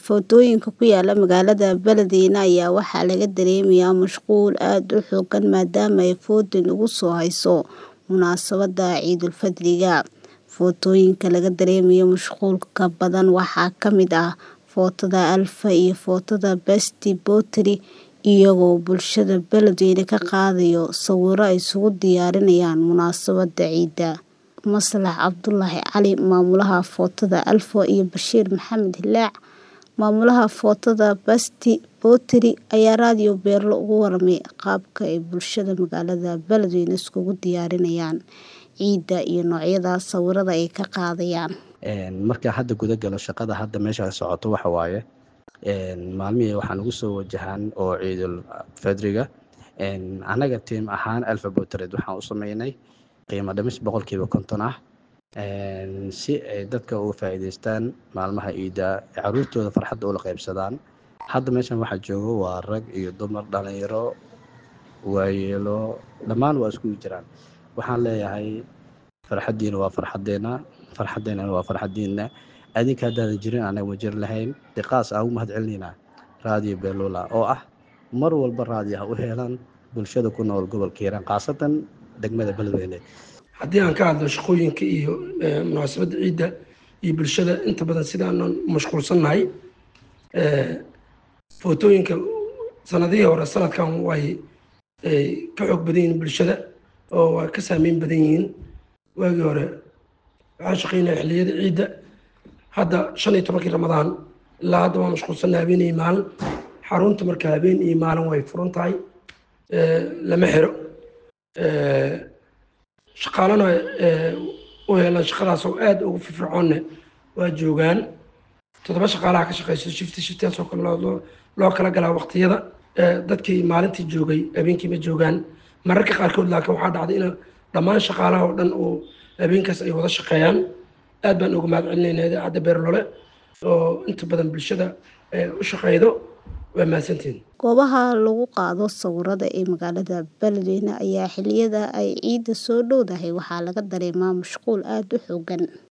Footooyinka ku yaala magaalada Baladweyne ayaa waxaa laga dareemayaa mashquul aad u xooggan maadaama ay foodo nagu soo hayso munaasabadda Ciidulfidriga. Footooyinka laga dareemayo mashquulka badan waxaa ka mid ah footada Alpha iyo footada Best Pottery iyagoo bulshada Baladweyne ka qaadayo sawirro ay isugu diyaarinayaan munaasabadda ciida. Maslax Cabdulaahi Cali maamulaha footada Alpha iyo Bashiir Maxamed Hilaac maamulaha footada Best Pottery ayaa raadiyo Beerlo uga warramay qaabka ay bulshada magaalada Baladweyne isugu diyaarinayaan ciida iyo noocyada sawirrada ay ka qaadayaan. marka hadda guda galo shaqada hadda meesha socoto waxa waaye maalmihii waxaan ugu soo wajahaan oo ciidul fidriga annaga tiim ahaan alpha pottery waxaan u sameynay qiimo dhimis boqolkiiba konton ah si ay dadka uga faa'iidaystaan maalmaha ciida caruurtooda farxadda ula qaybsadaan hadda meeshan waxaa joogo waa rag iyo dumar dhalinyaro waayeelo dhammaan waa iskugu jiraan waxaan leeyahay farxaddiina waa farxaddeena farxaddeennana waa farxaddiina adinka haddaadan jirin anaga ma jiri lahayn si qaas aan ugu mahad celinaynaa raadiyo beelula oo ah mar walba raadiyaha u heelan bulshada ku nool gobolka hiiraan khaasatan degmada beledweyne haddii aan ka hadlo shaqooyinka iyo munaasabadda ciidda iyo bulshada inta badan sidaanan mashquulsannahay footooyinka sanadihii hore sanadkan way ka xoog badan yihiin bulshada oo waa ka saameyn badan yihiin waagii hore waxaan shaqeynaya xilliyada ciidda hadda shan iyo tobankii ramadaan ilaa hadda waa mashquulsannahay habeen iyo maalin xarunta marka habeen iyo maalin way furan tahay lama xiro shaqaalana u helan shaqadaas oo aad ugu firfircoonne waa joogaan toddoba shaqaalaha ka shaqeyso shifti shiftiyaas oo kale loo kala galaa waqtiyada dadkii maalintii joogay habeenkii ma joogaan mararka qaarkood laakiin waxaa dhacday in dhammaan shaqaalaha oo dhan oo habeenkaas ay wada shaqeeyaan aad baan uga mahad celinaynaa idaacadda beerlole oo inta badan bulshada u shaqeydo waa mahadsantihin goobaha lagu qaado sawirrada ee magaalada Baladweyne ayaa xilliyada ay ciidda soo dhowdahay waxaa laga dareemaa mashquul aad u xooggan